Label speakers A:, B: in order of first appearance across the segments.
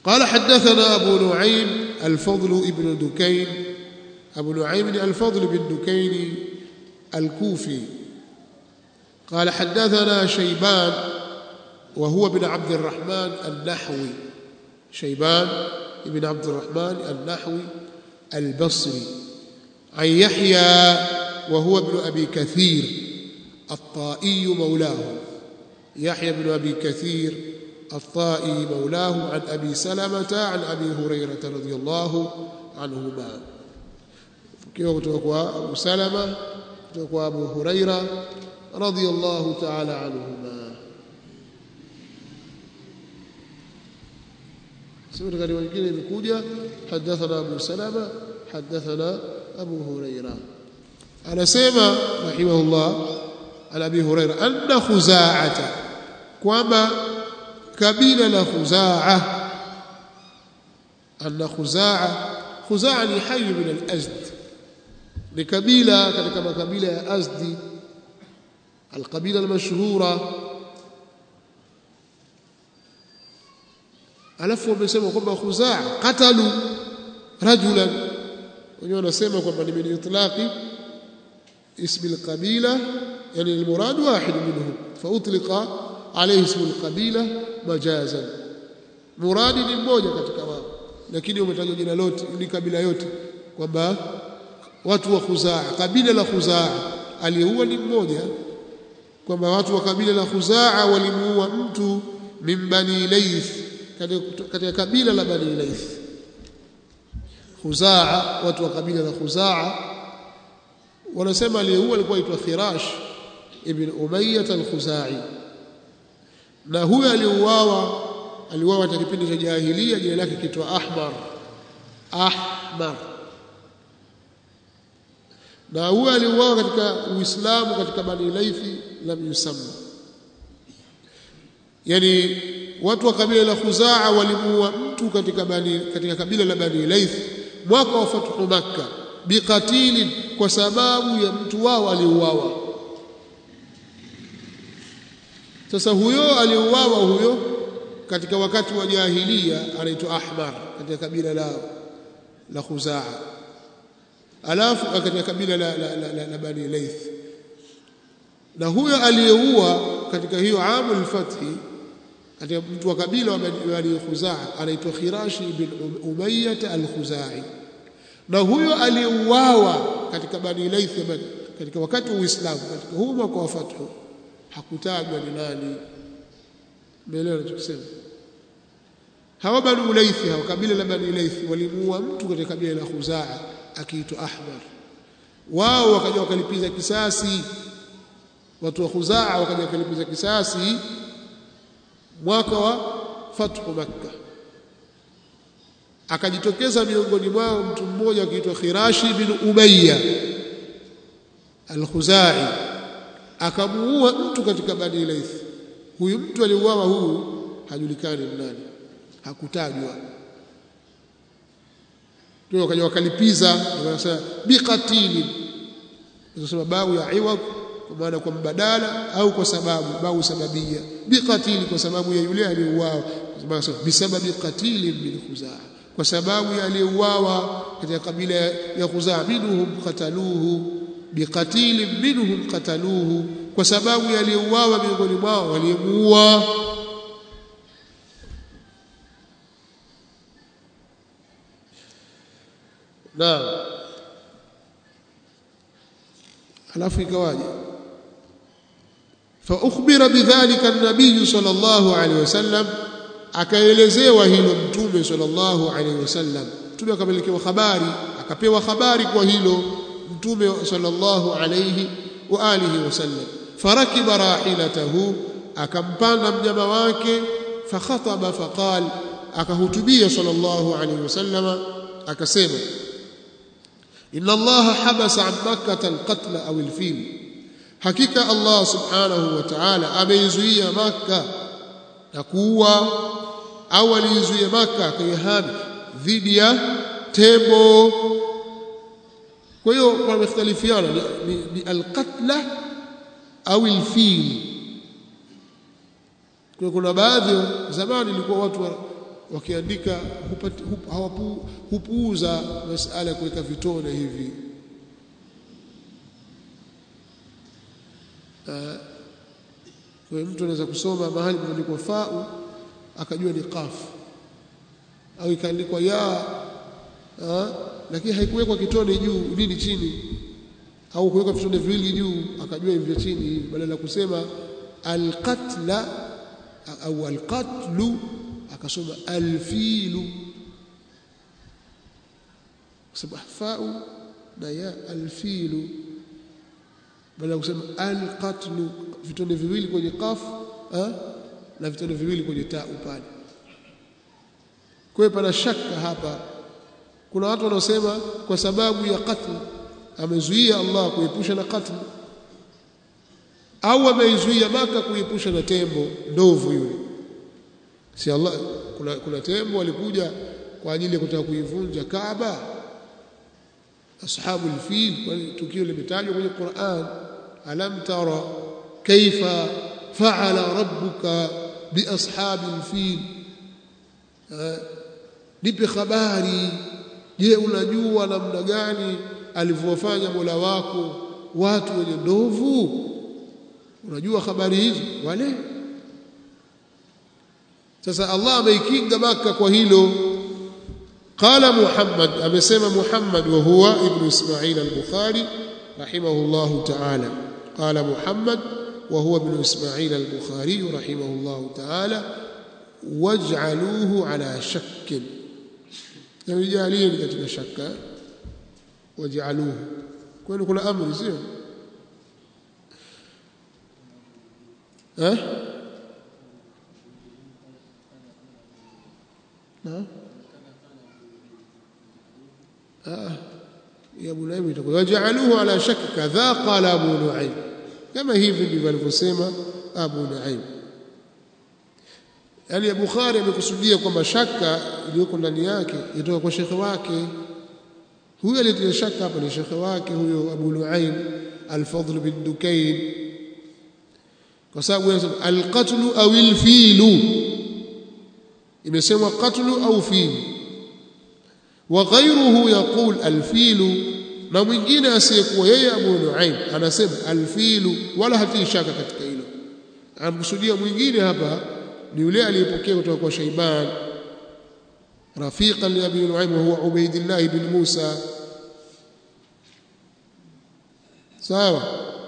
A: قال حدثنا أبو نعيم الفضل ابن دكين أبو نعيم الفضل بن دكين الكوفي قال حدثنا شيبان وهو بن عبد الرحمن النحوي شيبان بن عبد الرحمن النحوي البصري عن يحيى وهو ابن أبي كثير الطائي مولاه يحيى بن أبي كثير الطائي مولاه عن أبي سلمة عن أبي هريرة رضي الله عنهما كيف kutoka Abu Salama kutoka Abu Huraira radhiyallahu ta'ala anhuma sio katika nyingine imekuja hadathana Abu Salama hadathana Abu Huraira anasema rahimahullah ala Abi Huraira anna Khuza'ata kwamba kabila la Khuzaa anna Khuzaa Khuzaa ni hayy min al-Azd ni kabila katika makabila ya Azdi القبيله المشهوره alafu wamesema kwamba khuzaa qatalu rajulan wenyewe wanasema kwamba ni min itlaqi ismi alqabila yani almurad wahid minhum fautliqa alayhi ismu alqabila majazan muradi ni mmoja katika wao lakini umetajwa jina lote ni kabila yote kwamba watu wa khuzaa kabila la khuzaa aliyeua ni mmoja kwamba watu wa kabila la khuzaa walimuua mtu min bani layth katika kabila la bani layth khuzaa watu wa kabila la khuzaa wanasema aliyeua alikuwa aitwa khirash ibn umayyah al-khuzai na huyo aliuawa aliuawa katika kipindi cha jahiliya jina lake kitwa ahmar ahmar na huyo aliuawa katika uislamu katika bani laithi lam yusamma yani watu wa kabila la khuzaa walimuua mtu katika bani katika kabila la bani laith mwaka wa fathu makka biqatilin kwa sababu ya mtu wao aliuawa sasa huyo aliuawa huyo katika wakati wa jahiliya anaitwa ahmar katika kabila la la khuzaa alafu katika kabila la, la, la, la, la bani laith na huyo aliyeua katika hiyo amul fathi katika mtu wa kabila wa bani khuzaa anaitwa khirashi bin umayyah al-khuzai na huyo aliyeuawa katika bani laith katika wakati wa uislamu katika huu mwaka wa fathu hakutajwa ni nani mbele anachosema hawa bani laith hawa kabila la bani laith walimuua mtu katika kabila la khuzaa akiitwa ahmar wao wakaja wakalipiza kisasi watu wa khuzaa wakaja wakalipiza kisasi mwaka wa fathu makka akajitokeza miongoni mwao mtu mmoja akiitwa khirashi bin umayya al-khuzai akamuua mtu katika bani laith huyu mtu aliuawa huyu hajulikani nani hakutajwa ndio wakaja wakalipiza wakasema biqatili nasema bau ya iwad kwa maana kwa mbadala au kwa sababu bau sababia biqatili kwa sababu ya yule aliyeuawa bisababi qatili min khuzaa kwa sababu ya aliyeuawa katika kabila ya khuzaa minhum qataluhu biqatili minhum qataluhu kwa sababu ya aliyeuawa miongoni mwao waliyemuua naam alafu ikawaje فأخبر بذلك النبي صلى الله عليه وسلم akaelezewa hilo mtume sallallahu alaihi wasallam mtume akapelekewa habari akapewa habari kwa hilo mtume sallallahu alaihi wa alihi wasallam farakiba rahilatahu akampanda mnyama wake fakhataba faqal akahutubia sallallahu alaihi wasallam akasema inna allaha habasa an makkah alqatla aw alfil hakika allah subhanahu wa ta'ala ameizuia makkah na kuua au aliizuia maka akayahami dhidi ya tembo kwa hiyo wamekhtalifiana ni, ni, ni alqatla au alfil kwa kuna baadhi zamani ilikuwa watu wakiandika hupati, hup, hawapu, hupuuza masala ya kuweka vitone hivi uh, kwa hiyo mtu anaweza kusoma mahali pameandikwa fau akajua ni qaf au ikaandikwa ya uh, lakini haikuwekwa kitone juu nini chini au kuweka vitone viwili juu akajua hivi vya chini hivi badala ya kusema alqatla au alqatlu akasoma alfilu kwa sababu fau na ya alfilu badala ya kusema alqatlu vitone viwili kwenye qaf na vitone viwili kwenye ta pale kwa hiyo pana shaka hapa kuna watu wanaosema kwa sababu ya qatl amezuia Allah kuepusha na qatl au ameizuia Maka kuepusha na tembo ndovu yule si Allah kuna, kuna tembo walikuja kwa ajili ya kutaka kuivunja Kaaba ashabu alfil tukio limetajwa kwenye Qur'an alam tara kaifa fa'ala rabbuka bi ashabi alfil nipe habari je unajua namna gani alivyofanya Mola wako watu wenye ndovu unajua habari hizo wale sasa Allah ameikinga maka kwa hilo qala Muhammad amesema Muhammad wa huwa ibn Ismail al-Bukhari rahimahullah ta'ala qala Muhammad wa huwa ibn Ismail al-Bukhari rahimahullah ta'ala waj'aluhu ala shakkin yamejalieni katika shaka waj'aluhu kwani kuna amri sio eh na ah ya Abu Nuaym itakuwa waj'aluhu ala shakki kadha qala Abu Nuaym kama hivi ndivyo alivyosema Abu Nuaym yani ya Bukhari amekusudia kwamba shaka iliyoko ndani yake itoka kwa shekhe wake huyo aliyetia shaka hapa ni shekhe wake huyo Abu Nuaym Al-Fadl bin Dukayn kwa sababu yanasema al-qatlu aw al-filu imesemwa qatlu au filu wa ghayruhu yaqul al-filu na mwingine asiyekuwa yeye Abu Nuaym anasema al-filu wala hatii shaka katika hilo amkusudia mwingine hapa ni yule aliyepokea kutoka kwa Shayban rafiqan li Abi Nuaym wa huwa Ubaydillah ibn Musa sawa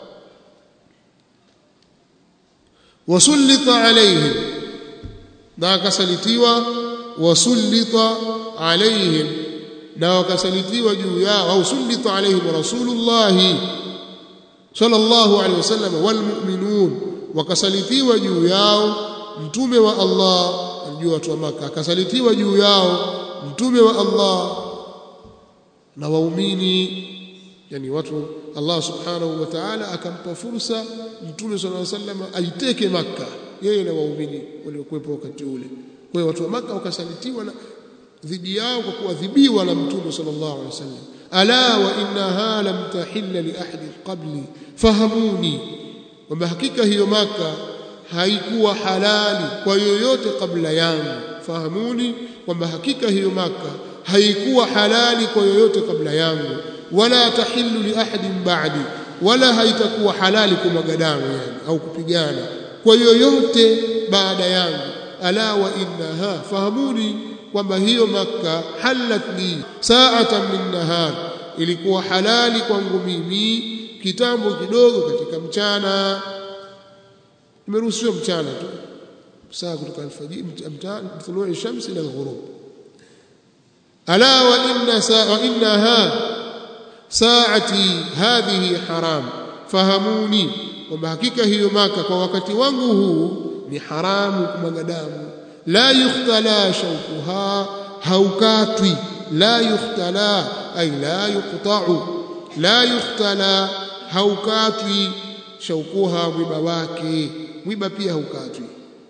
A: wasullita alaihim na akasalitiwa wasullita alaihim na wakasalitiwa juu yao au sullita alaihim rasulullah sallallahu alaihi wasallam walmu'minun wakasalitiwa juu yao mtume wa Allah juu watu wa maka akasalitiwa juu yao mtume wa Allah na waumini yani watu Allah subhanahu wa ta'ala akampa fursa mtume sallallahu alaihi wasallam aiteke maka yeye na waumini waliokuwepo wakati ule kwa hiyo watu wa maka wakasalitiwa na dhidi yao kwa kuadhibiwa na mtume sallallahu alaihi wasallam ala wa innaha lam tahilla li ahadi qabli fahamuni kwamba hakika hiyo maka haikuwa halali kwa yoyote kabla yangu fahamuni kwamba hakika hiyo maka haikuwa halali kwa yoyote kabla yangu wala tahillu li ahadin ba'di wala haitakuwa halali kumwaga damu yani au kupigana kwa yoyote baada yangu ala wa innaha fahamuni kwamba hiyo maka halat li sa'atan min nahar ilikuwa halali kwangu mimi kitambo kidogo katika mchana imeruhusiwa mchana tu saa kutoka alfajiri mchana tuluu shamsi ila alghurub ala wa inna saa wa innaha saati hadhihi haram fahamuni kwamba hakika hiyo maka kwa wakati wangu huu ni haramu kumwaga damu la yukhtala shaukuha haukatwi la yukhtala ay la yuqta'u la yukhtala haukatwi shaukuha mwiba wake mwiba pia haukatwi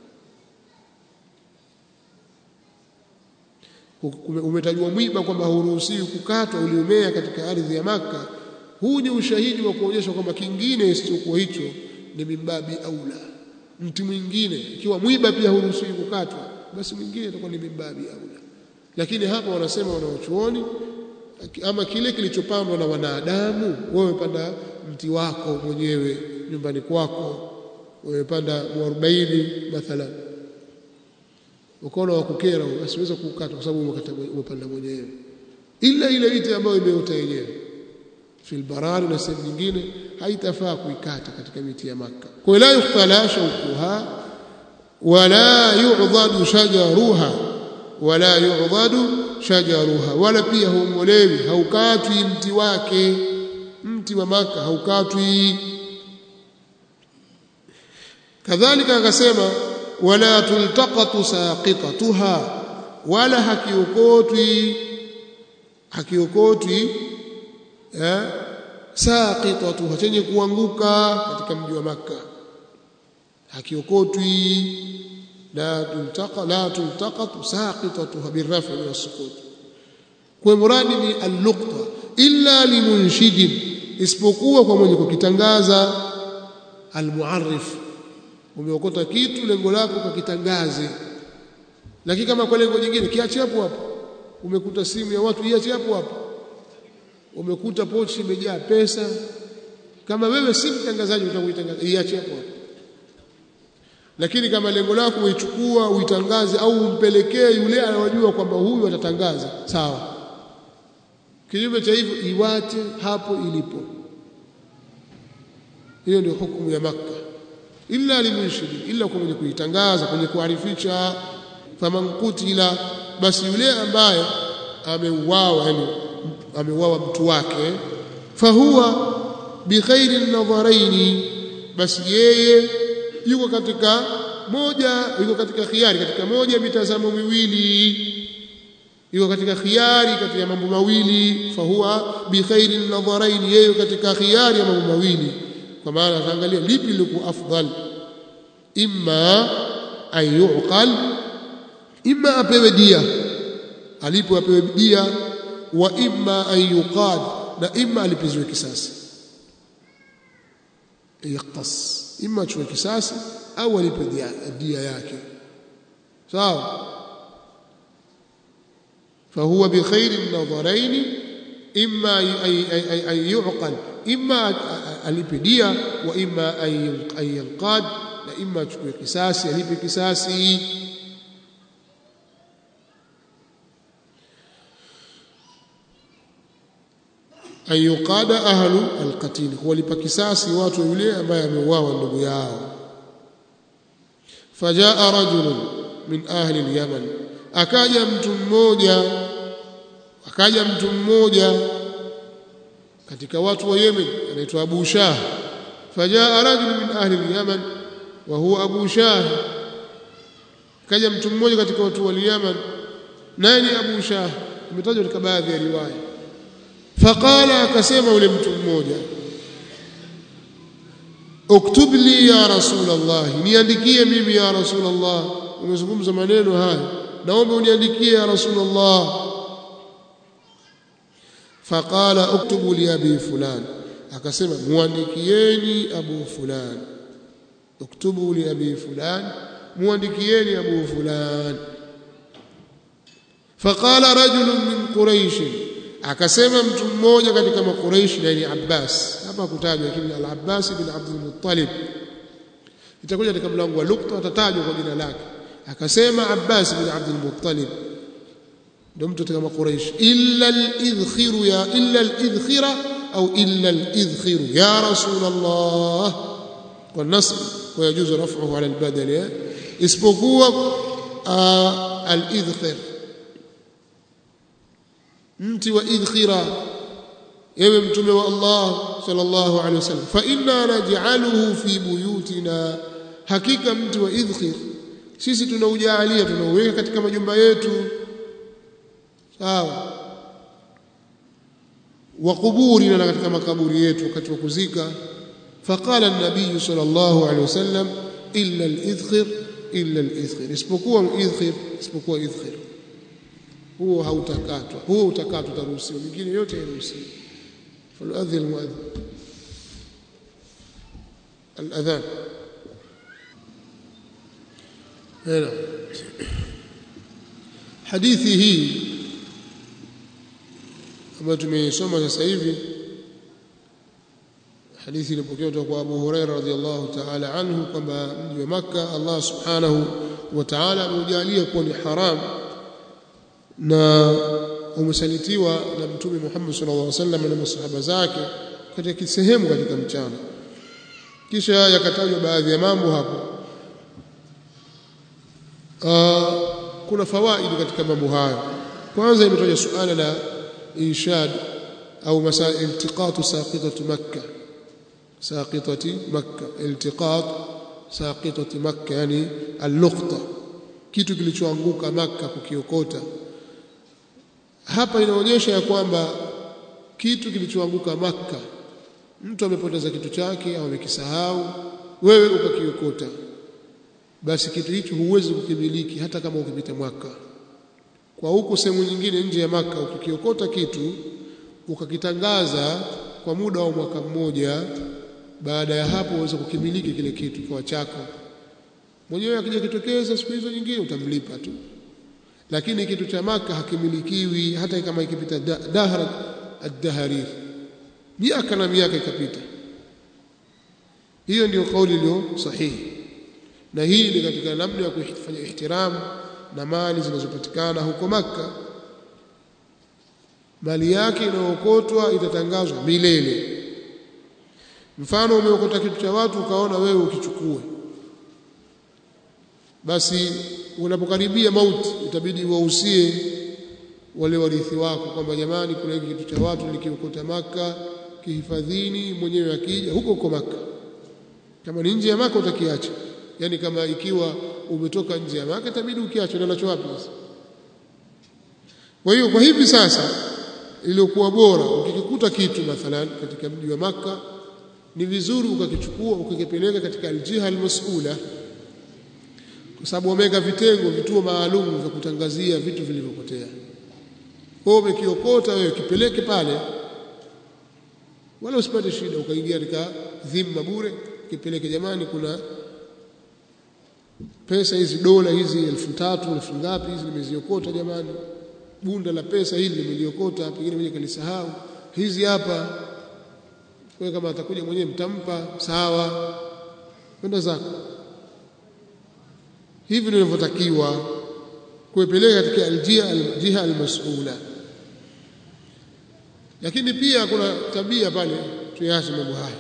A: umetajwa mwiba kwamba hauruhusiwi kukatwa uliomea katika ardhi ya maka huu ni ushahidi wa kuonyesha kwamba kingine isichokuwa hicho ni mimbabi aula mti mwingine ikiwa mwiba pia hauruhusiwi kukatwa basi mwingine itakuwa ni mimbabi aula lakini hapa wanasema wanaochuoni ama kile kilichopandwa na wanadamu wewe panda mti wako mwenyewe nyumbani kwako wewe panda mwarobaini mathalan ukaona wa kukera asiweza kukata kwa sababu umepanda mwenyewe ila ile miti ambayo imeota yenyewe fil barari na sehemu nyingine haitafaa kuikata katika miti ya maka kwa la yuhtala shaukuha wala yu'dhadu shajaruha wala yu'dhadu shajaruha wala pia huongolewi haukatwi mti wake mti wa maka haukatwi kadhalika akasema wala tultaqatu saqitatuha wala hakiokotwi hakiokotwi eh saqitatuha chenye kuanguka katika mji wa maka hakiokotwi la tultaqa la tultaqatu saqitatuha birrafi min as-sukut kwa muradi ni al-luqta illa limunshidin isipokuwa kwa mwenye kukitangaza al-muarrif umeokota kitu lengo lako ukakitangaze lakini kama kwa lengo jingine kiache hapo hapo umekuta simu ya watu iache hapo hapo umekuta pochi imejaa pesa kama wewe si mtangazaji utakuitangaza iache hapo hapo lakini kama lengo lako uichukua uitangaze au umpelekee yule anayojua kwamba huyu atatangaza sawa kinyume cha hivyo iwache hapo ilipo hiyo ndio hukumu ya maka illa limunshidi illa kwa mwenye kuitangaza kwenye kuarifisha faman kutila basi yule ambaye ameuawa yani ameuawa mtu wake fahuwa bikhairi nadharaini basi yeye yuko katika moja yuko katika khiari katika moja mitazamo miwili yuko katika khiari katika mambo mawili fahuwa bikhairi nadharaini yeye katika khiari ya mambo mawili kwa maana ataangalia lipi liko afdal imma an yuqal imma apewe dia alipo apewe dia wa imma an yuqad na imma alipizwe kisasi yaqtas imma achukue kisasi au alipe dia, dia yake sawa فهو بخير النظرين إما أن يعقل إما alipe dia wa imma an yanqad na imma achukue kisasi alipe kisasi an yuqada ahlu alqatil kuwalipa kisasi watu yule ambaye ameuawa ndugu yao fajaa rajulun min ahli alyaman akaja mtu mmoja akaja mtu mmoja katika watu wa Yemen anaitwa Abu Shah fajaa rajul min ahli al-Yaman wa huwa Abu Shah kaja mtu mmoja katika watu wa Yemen nani Abu Shah imetajwa katika baadhi ya riwaya faqala akasema yule mtu mmoja uktub li ya rasul Allah niandikie mimi ya rasul Allah umezungumza maneno haya naomba uniandikie ya rasul Allah faqala uktubu li abi fulan akasema muandikieni abu fulan uktubu li abi fulan muandikieni abu fulan faqala rajulun min quraish akasema mtu mmoja katika makuraishi na ni Abbas hapa kutajwa lakini al-Abbas bin Abdul Muttalib itakuja katika mlango wa lukta atatajwa kwa jina lake akasema Abbas bin Abdul Muttalib ndio mtu katika makuraishi illa al-idhkhiru ya illa al-idhkhira au illa al-idhkhiru ya rasul Allah والنصب ويجوز رفعه على البدل isipokuwa al-idhkhir mti wa idhkhira ewe mtume wa Allah sallallahu alaihi wasallam fa inna naj'aluhu fi buyutina hakika mti wa idhkhir sisi tunaujalia tunauweka katika majumba yetu sawa wa kuburina na katika makaburi yetu wakati wa kuzika faqala an-nabiy sallallahu alaihi wasallam illa al-idhkhir illa al-idhkhir isipokuwa idhkhir isipokuwa idhkhir huo hautakatwa huo utakatwa utaruhusiwa mingine yote hairuhusiwi faladhi almuadhin الاذان هنا hadithi hii ambayo tumeisoma sasa hivi hadithi ilipokewa kutoka kwa Abu Huraira radhiallahu ta'ala anhu kwamba mji wa Makka Allah subhanahu wa ta'ala ameujalia kuwa ni haram na umesalitiwa na Mtume Muhammad sallallahu alaihi wasallam na masahaba zake katika sehemu katika mchana kisha yakatajwa baadhi ya mambo hapo uh, kuna fawaidi katika mambo hayo kwanza imetajwa suala la inshad au masaa iltiqatu saqitatu makkah ساقطة مكة التقاط ساقطة مكة يعني اللقطة kitu kilichoanguka maka kukiokota hapa inaonyesha ya kwamba kitu kilichoanguka maka mtu amepoteza kitu chake au amekisahau wewe ukakiokota basi kitu hicho huwezi kukimiliki hata kama ukipita mwaka kwa huko sehemu nyingine nje ya maka ukikiokota kitu ukakitangaza kwa muda wa mwaka mmoja baada ya hapo uweze kukimiliki kile kitu kwa chako mwenyewe akija kitokeza siku hizo nyingine utamlipa tu lakini kitu cha maka hakimilikiwi hata kama ikipita dahra ad-daharir miaka na miaka ikapita hiyo ndio kauli iliyo sahihi na hii ni katika namna ya kufanya ihtiramu na mali zinazopatikana huko maka mali yake inayookotwa itatangazwa milele mfano umeokota kitu cha watu ukaona wewe ukichukue basi unapokaribia mauti itabidi wahusie wale warithi wako kwamba jamani kuna hiki kitu cha watu nikiokota maka kihifadhini mwenyewe akija huko huko maka kama ni nje ya maka utakiacha yani kama ikiwa umetoka nje ya maka itabidi ukiache ndio nacho wapi sasa kwa hiyo kwa hivi sasa iliyokuwa bora ukikikuta kitu mathalan katika mji wa maka ni vizuri ukakichukua ukakipeleka katika aljiha almas'ula kwa sababu wameweka vitengo vituo maalum vya kutangazia vitu vilivyopotea kwa umekiokota wewe kipeleke pale wala usipate shida ukaingia katika dhima bure kipeleke jamani kuna pesa hizi dola hizi elfu tatu elfu ngapi hizi nimeziokota jamani bunda la pesa hili nimeliokota pengine mwenye kalisahau hizi hapa kwa kama atakuja mwenyewe mtampa sawa kwenda zako hivi ndivyotakiwa kuipeleka katika aljia aljiha almas'ula lakini pia kuna tabia pale tuyache mambo haya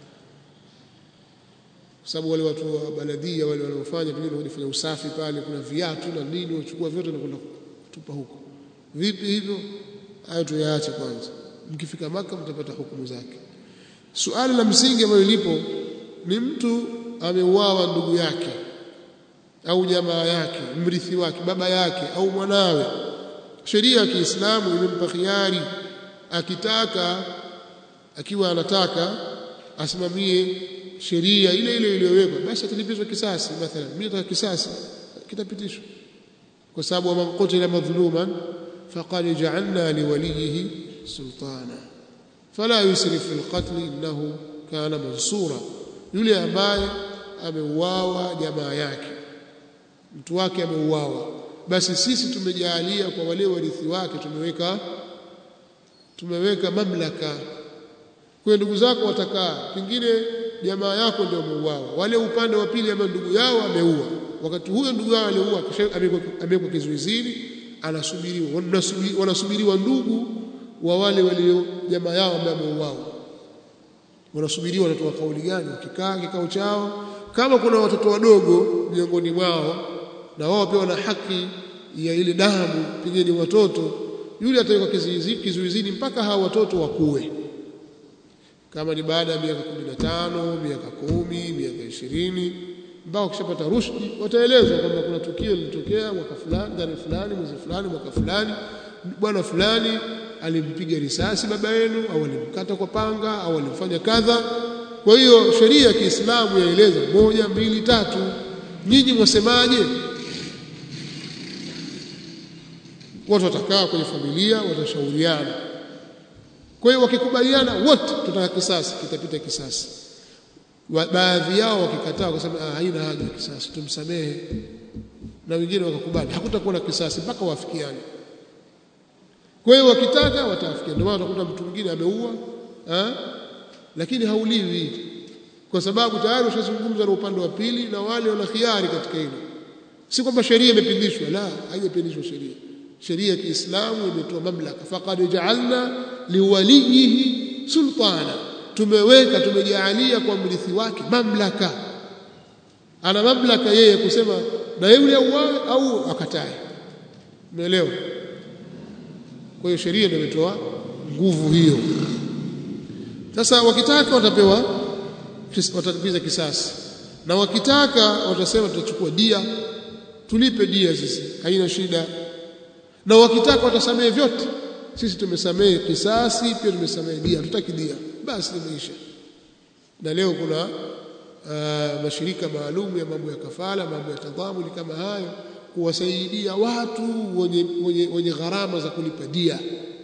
A: kwa sababu wale watu wa baladia wale wanaofanya pengine wanafanya usafi pale kuna viatu na nini wachukua vyote na kwenda kutupa huko vipi hivyo hayo tuyaache kwanza mkifika maka mtapata hukumu zake suali la msingi ambalo lipo ni mtu ameuawa ndugu yake au jamaa yake mrithi wake baba yake au mwanawe sheria ya Kiislamu imempa khiari akitaka akiwa anataka asimamie sheria ile ile iliyowekwa basi atalipizwa kisasi mathalan mimi nataka kisasi kitapitishwa kwa sababu man qutila madhluman faqad ja'alna liwalihi sultana fala yusrif fil qatl innahu kana mansura yule ambaye ameuawa jamaa yake mtu wake ameuawa basi sisi tumejalia kwa wale warithi wake tumeweka tumeweka mamlaka kwa ndugu zako watakaa pengine jamaa yako ndio ameuawa wale upande wa pili ambao ndugu yao ameua wakati huyo ndugu yao aliua amewekwa kizuizini anasubiriwa wanasubiriwa ndugu wa wale walio jamaa yao ambao ameuawa wanasubiriwa wanatoa kauli gani wakikaa kikao chao kama kuna watoto wadogo miongoni mwao na wao pia wana haki ya ile damu pengine watoto yule atawekwa kizuizini mpaka hawa watoto wakue kama ni baada ya miaka 15 miaka kumi miaka ishirini mpaka ukishapata rushdi wataelezwa kwamba kuna tukio lilitokea mwaka fulani tarehe fulani mwezi fulani mwaka fulani bwana fulani alimpiga risasi baba yenu au alimkata kwa panga au alimfanya kadha kwa hiyo sheria ya Kiislamu yaeleza moja mbili tatu nyinyi mwasemaje watu watakaa kwenye familia watashauriana kwa hiyo wakikubaliana wote tutaka kisasi kitapita kisasi baadhi yao wakikataa wakasema ah haina haja kisasi tumsamehe na wengine wakakubali hakutakuwa na kisasi mpaka wafikiane kwa hiyo wakitaka wataafikiana ndio maana utakuta mtu mwingine ameua eh lakini hauliwi kwa sababu tayari ushazungumza na upande wa pili na wale wana khiari katika hilo si kwamba sheria imepindishwa la haijapindishwa sheria sheria ya Kiislamu imetoa mamlaka faqad ja'alna liwaliyihi sultana tumeweka tumejaalia kwa mrithi wake mamlaka ana mamlaka yeye kusema na yule auawe au akatae umeelewa kwa hiyo sheria ndio imetoa nguvu hiyo sasa wakitaka watapewa watalipiza kisasi na wakitaka watasema tutachukua dia tulipe dia sisi haina shida na wakitaka watasamehe vyote sisi tumesamehe kisasi pia tumesamehe dia tutaki dia basi limeisha na leo kuna uh, mashirika maalum ya mambo ya kafala mambo ya tadhamuni kama hayo kuwasaidia watu wenye, wenye, wenye gharama za kulipa dia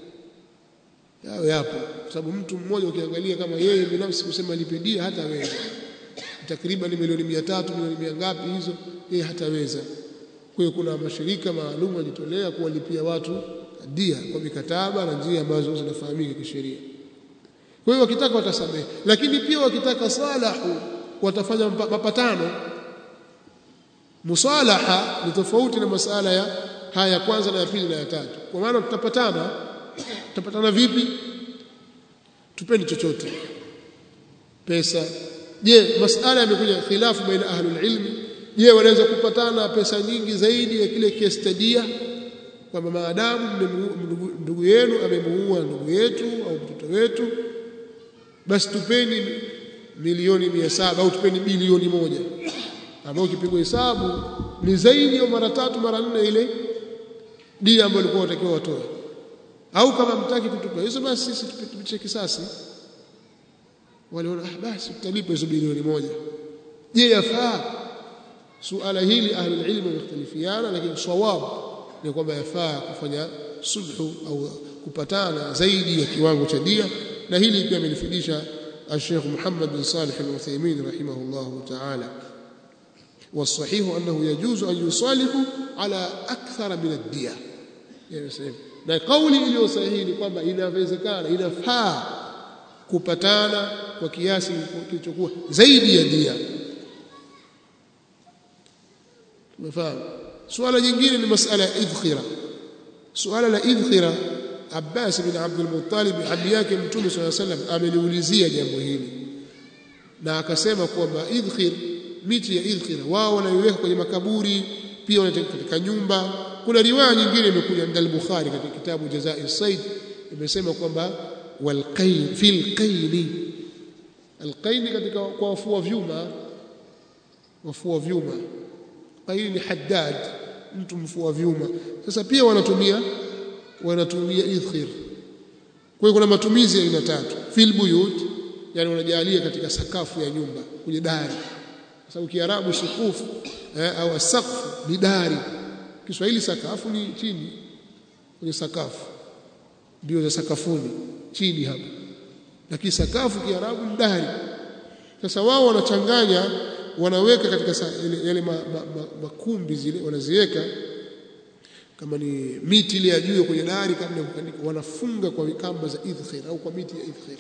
A: yao yapo kwa sababu mtu mmoja ukiangalia kama yeye binafsi kusema alipe dia hataweza takriban milioni 300 milioni mia ngapi hizo yeye hataweza kwa hiyo kuna mashirika maalum yajitolea kuwalipia watu dia kwa mikataba na njia ambazo zinafahamika kisheria kwa hiyo wakitaka watasamehe lakini pia wakitaka salahu watafanya mapatano musalaha ni tofauti na masala ya haya ya kwanza na ya pili na ya tatu kwa maana tutapatana tutapatana vipi tupeni chochote pesa je masala yamekuja khilafu baina ahlul ilmi je wanaweza kupatana pesa nyingi zaidi ya kile kiestadia kwamba maadamu ndugu yenu amemuua ndugu yetu au mtoto wetu basi tupeni milioni mia saba au tupeni bilioni moja ambayo ukipigwa hesabu ni zaidi ya mara tatu mara nne ile dia ambayo ilikuwa watakiwa watoe au kama mtaki kutupa hizo basi sisi tupitishe kisasi waliona ah basi tutalipa hizo bilioni moja je yafaa suala hili ahli ilmu wamekhtalifiana lakini sawab ni kwamba yafaa kufanya sulhu au kupatana zaidi ya kiwango cha dia na hili pia amelifidisha الشيخ محمد بن صالح العثيمين رحمه الله تعالى والصحيح أنه يجوز أن يصالحوا على أكثر من الدية يعني na kauli iliyo sahihi ni kwamba inawezekana inafaa kupatana kwa kiasi kilichokuwa zaidi ya dia tumefahamu suala jingine ni masala ya idkhira suala la idkhira Abbas bin Abdul Muttalib abi yake Mtume صلى الله عليه وسلم ameliulizia jambo hili na akasema kwamba idkhir miti ya idkhira wao wanaiweka kwenye makaburi pia wanateka katika nyumba kuna riwaya nyingine imekuja ndani al-Bukhari katika kitabu Jazai Said imesema kwamba walqain fil qaini alqaini katika kwa wafua vyuma wafua vyuma qaini ni haddad mtu mfua vyuma sasa pia wanatumia wanatumia idkhir kwa hiyo kuna matumizi ya aina tatu fil buyut yani wanajalia katika sakafu ya nyumba kwenye dari kwa sababu kiarabu sukufu eh, au asaqfu ni dari Kiswahili sakafu ni chini kwenye sakafu ndio za sakafuni chini hapa lakini sakafu kiarabu ni dari sasa wao wanachanganya wanaweka katika yale makumbi ma, ma, zile wanaziweka kama ni miti ile ya juu kwenye dari kabla ya kukandika wanafunga kwa kamba za idkhir au kwa miti ya idkhir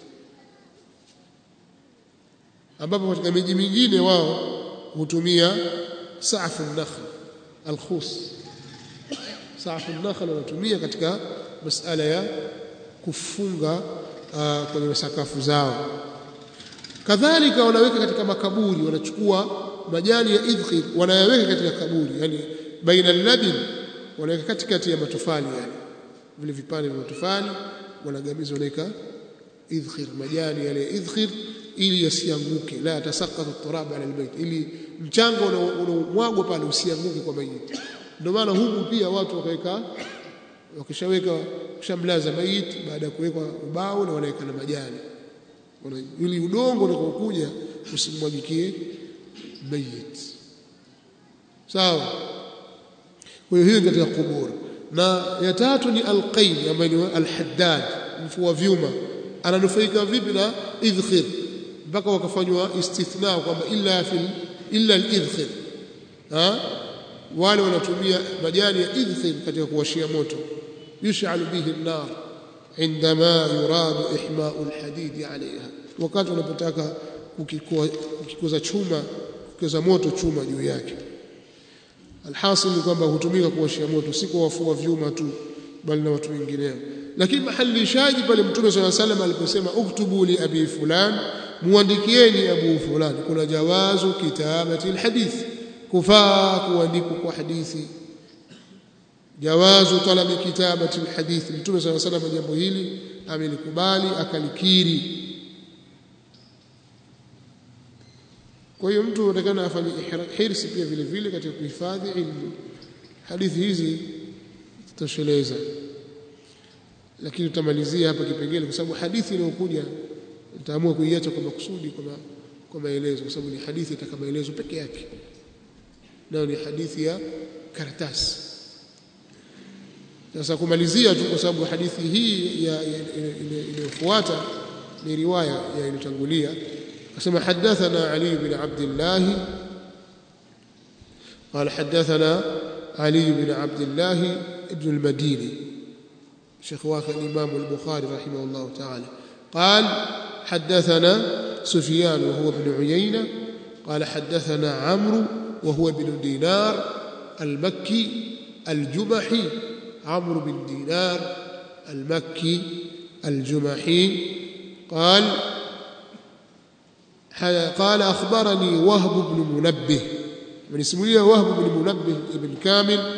A: ambapo katika miji mingine wao hutumia saafu nakhl alkhus saafu nakhl wanatumia katika masala ya kufunga uh, kwenye sakafu zao kadhalika wanaweka katika makaburi wanachukua majani ya idkhir wanayaweka katika kaburi yani baina labin wanaweka katikati ya matofali yani vile vipande vya matofali wanagamiza wanaweka idkhir majani yale idkhir ili yasianguke la tasaqata turab ala albayt ili mchanga unaomwagwa pale usianguke kwa mayiti ndio maana humu pia watu wakaweka wakishaweka kushamlaza maiti baada ya kuwekwa ubao na wanaweka na majani ili udongo unapokuja usimwagikie mayit sawa kwa hiyo hiyo katika kubur na ya tatu ni alqain ambayo ni alhaddad mfua vyuma ananufaika vipi na idkhir mpaka wakafanywa istithna kwamba illa fil illa alidkhir ha wale wanatumia majani ya idkhil katika kuwashia moto yush'alu bihi an-nar عندما يراد إحماء الحديد عليها wakati unapotaka kukikoza chuma kukoza moto chuma juu yake alhasil ni kwamba hutumika kuwashia moto si kwa wafua vyuma tu bali na watu wengineo lakini mahalishaji pale mtume swalla salam aliposema uktubu li abi fulan muandikieni abu fulan kuna jawazu kitabati alhadith kufaa kuandikwa kwa hadithi jawazu talabi kitabati alhadith mtume swalla salam jambo hili amelikubali akalikiri kwa hiyo mtu anatakana afanye hirsi pia vile vile katika kuhifadhi ilmu hadithi hizi zitosheleza lakini tutamalizia hapa kipengele kwa sababu hadithi inayokuja nitaamua kuiacha kwa makusudi kwa kwa maelezo kwa sababu ni hadithi itaka maelezo peke yake nayo ni hadithi ya karatasi sasa kumalizia tu kwa sababu hadithi hii inayofuata ni riwaya ya iliyotangulia كما حدثنا علي بن عبد الله قال حدثنا علي بن عبد الله ابن المديني شيخ واخ الإمام البخاري رحمه الله تعالى قال حدثنا سفيان وهو بن عيينة قال حدثنا عمرو وهو بن دينار المكي الجمحي عمرو بن دينار المكي الجمحي قال قال أخبرني وهب بن منبه من اسمه وهب بن منبه ابن كامل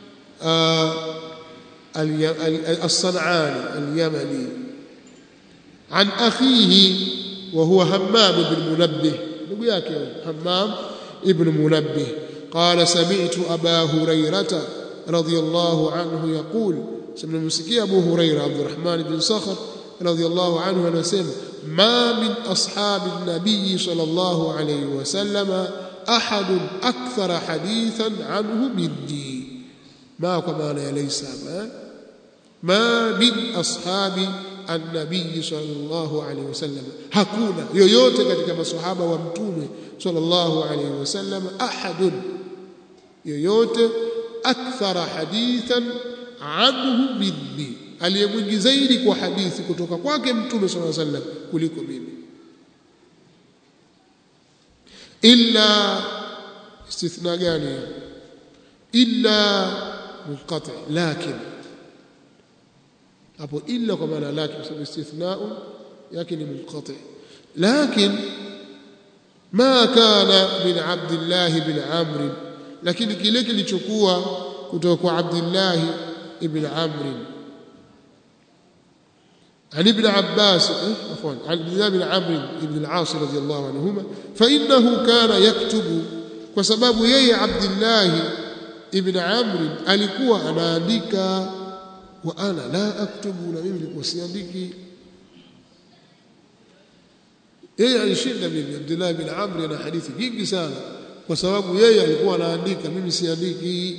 A: الصنعاني اليمني عن أخيه وهو همام بن منبه نقول همام ابن منبه قال سمعت أبا هريرة رضي الله عنه يقول سمعنا مسكي أبو هريرة عبد الرحمن بن صخر رضي الله عنه anasema ما من أصحاب النبي صلى الله عليه وسلم أحد أكثر حديثا عنه مني ما كما ليس ما ما من أصحاب النبي صلى الله عليه وسلم hakuna yoyote katika maswahaba wa mtume sallallahu alayhi wasallam ahadun yoyote akthara hadithan anhu minni aliyemwingi zaidi kwa hadithi kutoka kwake mtume sallallahu alayhi wasallam kuliko mimi illa istithna gani illa munqati lakin hapo illa kwa maana lakin kwa sababu istithnau yake ni munqati lakin ma kana min abdillah bin amr lakini kile kilichokuwa kutoka kwa abdillah ibn amr عن ابن عباس عفوا عن عبد الله بن عمرو بن العاص رضي الله عنهما فإنه كان يكتب وسبب يي عبد الله ابن عمرو alikuwa anaandika wa ana la aktubu na mimi nilikuwa siandiki yeye alishinda mimi Abdullah bin Amr ana hadithi nyingi sana kwa sababu yeye alikuwa anaandika mimi siandiki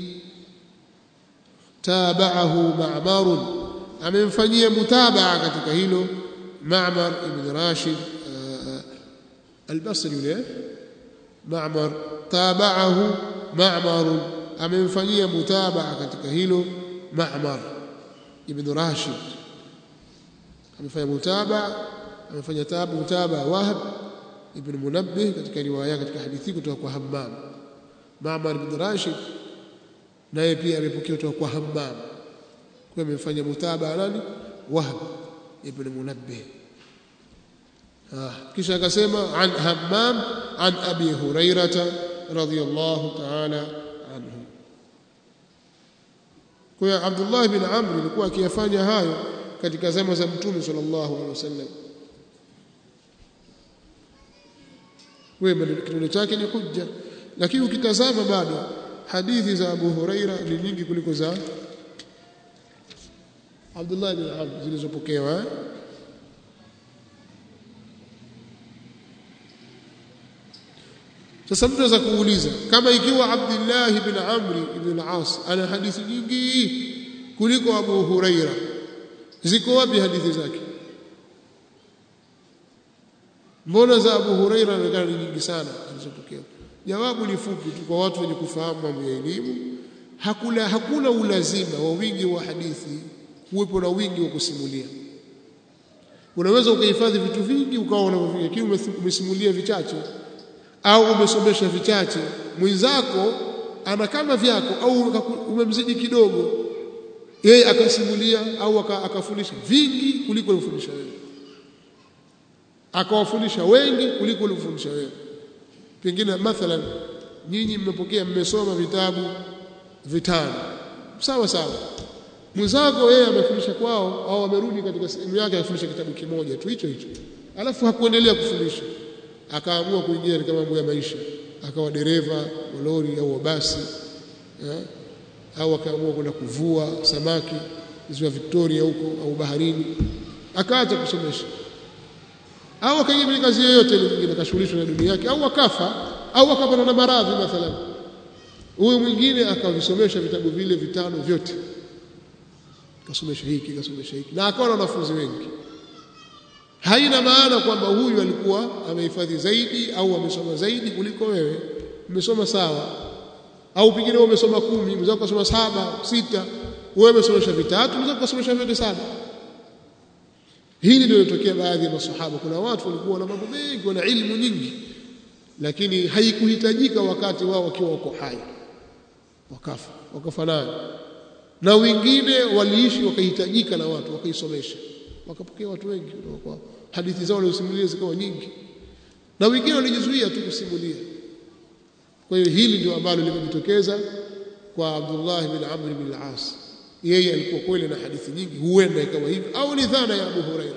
A: tabahu ma'mar amemfanyia mutabaa katika hilo Ma'mar ibn Rashid al-Basri yule Ma'mar tabahu Ma'mar amemfanyia mutabaa katika hilo Ma'mar ibn Rashid amefanya mutabaa amefanya tabu mutabaa Wahab ibn Munabbih katika riwaya katika hadithi kutoka kwa Hammam Ma'mar ibn Rashid naye pia amepokea kutoka kwa Hammam kwa amefanya mutabaa nani Wahab ibn Munabbih kisha akasema an Hammam an Abi Hurairah radhiyallahu ta'ala anhu kwa hiyo Abdullah bin Amr alikuwa akiyafanya hayo katika zama za Mtume sallallahu alaihi wasallam wewe kitendo chake ni hujja lakini ukitazama bado hadithi za Abu Huraira ni nyingi kuliko za Abdullah bin Amr zilizopokewa sasa mtu anaweza kuuliza kama ikiwa Abdullah ibn Amr ibn al-As ana hadithi nyingi kuliko Abu Huraira ziko wapi hadithi zake mbona za Abu Huraira inaonekana ni nyingi sana zilizotokea jawabu ni fupi tu kwa watu wenye kufahamu mambo ya elimu hakuna hakuna ulazima wa wingi wa hadithi kuwepo na wingi wa kusimulia unaweza ukahifadhi vitu vingi ukawa unavyovingi lakini umesimulia vichache au umesomesha vichache mwenzako ana kama vyako au umemzidi kidogo yeye akasimulia au akafundisha vingi kuliko ulivyofundisha wewe akawafundisha wengi kuliko ulivyofundisha wewe pengine mathalan nyinyi mmepokea mmesoma vitabu vitano sawa sawa mwenzako yeye amefundisha kwao au amerudi katika sehemu yake afundisha kitabu kimoja tu hicho hicho alafu hakuendelea kufundisha akaamua kuingia katika mambo ya maisha akawa dereva wa lori au wa basi ya? au akaamua kwenda kuvua samaki ziwa Victoria huko au baharini akaacha kusomesha au akaingia kwenye kazi yoyote ile nyingine akashughulishwa na dunia yake au akafa au akapata na maradhi mathalan huyu mwingine akavisomesha vitabu vile vitano vyote kasomesha hiki kasomesha hiki na akawa na wanafunzi wengi haina maana kwamba huyu alikuwa amehifadhi zaidi au amesoma zaidi kuliko wewe umesoma sawa au pengine wewe umesoma kumi mwenzako kasoma saba sita wewe umesomesha vitatu mwenzako kasomesha vyote saba hili ndio lilotokea baadhi ya masahaba kuna watu walikuwa na mambo mengi wana ilmu nyingi lakini haikuhitajika wakati wao wakiwa wako hai wakafa wakafanana na wengine waliishi wakahitajika na watu wakaisomesha wakapokea watu wengi kutoka kwa hadithi zao walizosimulia zikawa nyingi na wengine walijizuia tu kusimulia kwa hiyo hili ndio ambalo limejitokeza kwa Abdullah bin Amr bin al-As yeye alikuwa kweli na hadithi nyingi huenda ikawa hivi au ni dhana ya Abu Huraira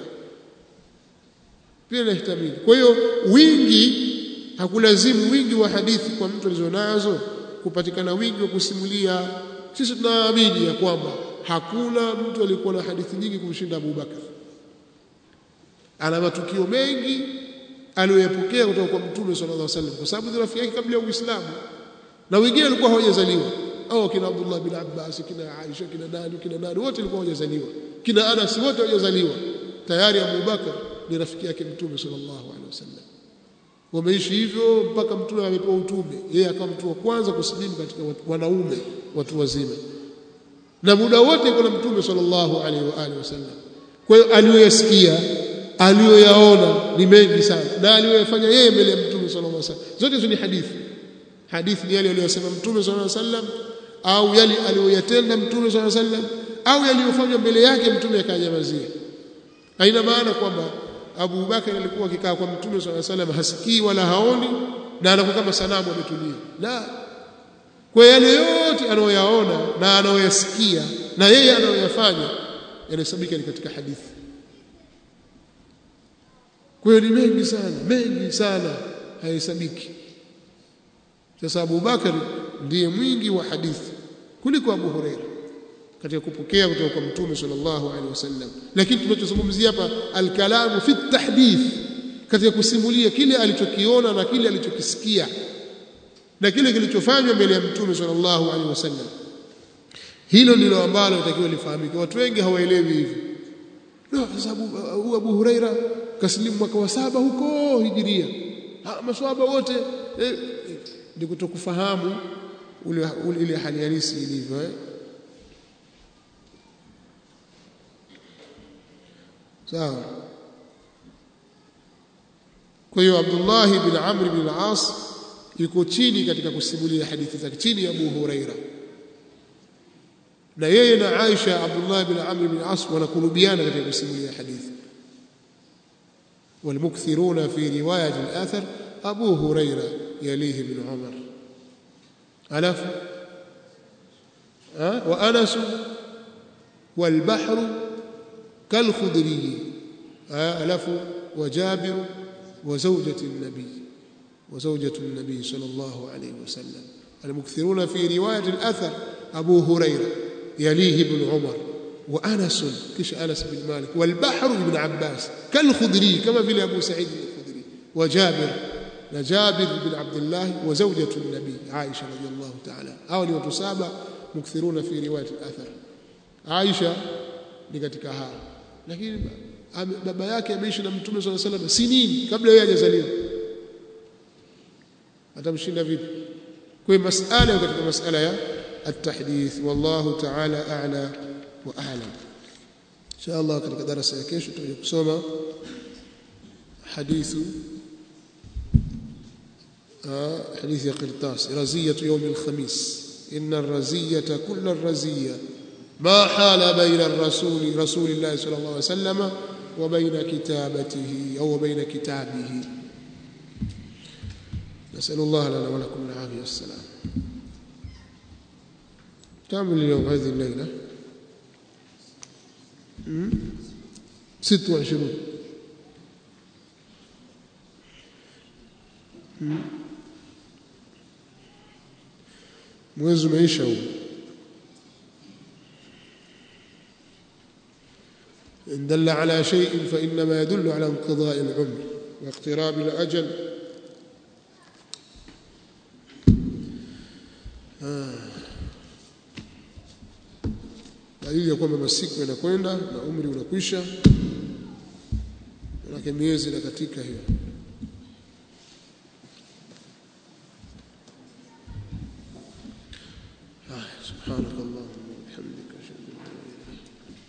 A: pia inahtamili kwa hiyo wingi hakulazimu wingi wa hadithi kwa mtu alizonazo kupatikana wingi wa kusimulia sisi tunaamini ya kwamba hakuna mtu aliyekuwa na hadithi nyingi kumshinda Abu Bakar ana matukio mengi aliyoyapokea kutoka kwa Mtume sallallahu alaihi wasallam kwa sababu ni rafiki yake kabla ya Uislamu na wengine walikuwa hawajazaliwa au kina Abdullah bin Abbas kina Aisha kina nani kina nani wote walikuwa hawajazaliwa kina Anas wote hawajazaliwa tayari Abu Bakar ni rafiki yake Mtume sallallahu alaihi wasallam wameishi hivyo mpaka mtume amepewa utume yeye akawa mtu wa kwanza kusilimu katika wanaume watu wazima na muda wote kuna mtume sallallahu alaihi wa alihi wasallam kwa hiyo aliyoyasikia aliyoyaona ni mengi sana na aliyoyafanya yeye mbele ya mtume sallallahu alaihi wasallam zote hizo ni hadithi hadithi ni yale aliyosema mtume sallallahu alaihi wasallam au yale aliyoyatenda mtume sallallahu alaihi wasallam au yaliyofanywa mbele yake mtume akanyamazia haina maana kwamba Abu Bakar alikuwa akikaa kwa Mtume swalla salam hasikii wala haoni na anakuwa kama sanamu ametulia. La. Kwa yale yote anayoyaona na anayoyasikia na yeye anayoyafanya yanahesabika ni katika hadithi. Kwa hiyo ni mengi sana, mengi sana hayahesabiki. Sasa Abu Bakar ndiye mwingi wa hadithi kuliko Abu Huraira katika kupokea kutoka kwa mtume sallallahu alaihi wasallam lakini tunachozungumzia hapa alkalamu fi tahdith katika kusimulia kile alichokiona na kile alichokisikia na kile kilichofanywa mbele ya mtume sallallahu alaihi wasallam hilo ndilo ambalo litakiwa lifahamike watu wengi hawaelewi hivi no sababu uh, Abu Huraira kasilimu mwaka wa saba huko hijiria ha, maswahaba wote eh, eh, ni kutokufahamu ule, ule ile hali halisi ilivyo eh sawa kwa hiyo Abdullah bin Amr bin al-As yuko chini katika kusimulia hadithi zake chini ya Abu Huraira na yeye na Aisha Abdullah bin Amr bin al-As wanakurubiana katika kusimulia hadithi والمكثرون في رواية الآثر أبو هريرة يليه بن عمر ألف أه؟ وأنس والبحر كالخضري ألف وجابر وزوجة النبي وزوجة النبي صلى الله عليه وسلم المكثرون في رواية الأثر أبو هريرة يليه ابن عمر وأنس كش أنس بن مالك والبحر ابن عباس كالخضري كما في أبو سعيد الخضري وجابر جابر بن عبد الله وزوجة النبي عائشة رضي الله تعالى أولي وتسابع مكثرون في رواية الأثر عائشة ni katika hao lakini baba yake ameishi na mtume swalla salam sinini kabla yeye hajazaliwa atamshinda vipi kwa masala katika masala ya التحديث والله تعالى أعلى وأعلم إن شاء الله katika darasa ya kesho tutaje kusoma حديث حديث قرطاس رزية يوم الخميس إن الرزية كل الرزية ما حال بين الرسول رسول الله صلى الله عليه وسلم وبين كتابته أو بين كتابه نسأل الله لنا ولكم العافية والسلام كامل اليوم هذه الليلة ست وعشرون mwezi umeisha huu إن دل على شيء فإنما يدل على انقضاء العمر واقتراب الأجل dalili ya kwamba masiku yanakwenda na umri unakwisha manake miezi na katika hiyo سبحانك اللهم وبحمدك اشهد ان لا اله الا انت